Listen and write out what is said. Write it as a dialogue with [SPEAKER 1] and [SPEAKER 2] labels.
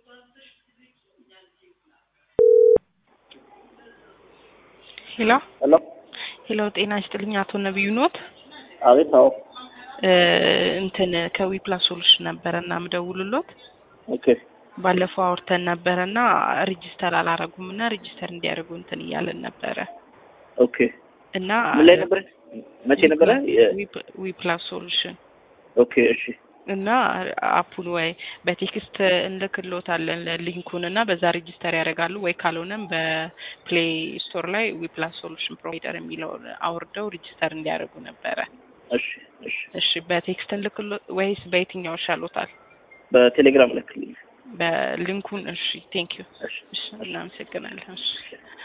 [SPEAKER 1] ሄሎ
[SPEAKER 2] ሄሎ
[SPEAKER 1] ሄሎ፣ ጤና ይስጥልኝ አቶ ነቢዩ ኖት?
[SPEAKER 2] አቤት። አዎ።
[SPEAKER 1] እ እንትን ከዊፕላስ ሶሉሽን ነበረ እና ምደውልሎት
[SPEAKER 2] ኦኬ
[SPEAKER 1] ባለፈው አውርተን ነበረ እና ሬጂስተር አላረጉም እና ሬጂስተር እንዲያደርጉ እንትን እያለን ነበረ
[SPEAKER 2] ኦኬ።
[SPEAKER 1] እና
[SPEAKER 2] ምን ላይ ነበረ? መቼ ነበረ? የ-
[SPEAKER 1] ዊፕላስ ሶሉሽን
[SPEAKER 2] ኦኬ እሺ
[SPEAKER 1] እና አፑን ወይ በቴክስት እንልክሎታለን ሊንኩን እና በዛ ሬጂስተር ያደርጋሉ ወይ ካልሆነም በፕሌይ ስቶር ላይ ዊፕላስ ሶሉሽን ፕሮቫይደር የሚለውን አውርደው ሬጂስተር እንዲያደርጉ ነበረ።
[SPEAKER 2] እሺ እሺ።
[SPEAKER 1] እሺ በቴክስት እንልክሎ ወይስ በየትኛው ይሻሎታል?
[SPEAKER 2] በቴሌግራም ልክልኝ።
[SPEAKER 1] በሊንኩን እሺ፣ ቴንክ ዩ።
[SPEAKER 2] እሺ
[SPEAKER 1] እሺ፣ እናመሰግናለን። እሺ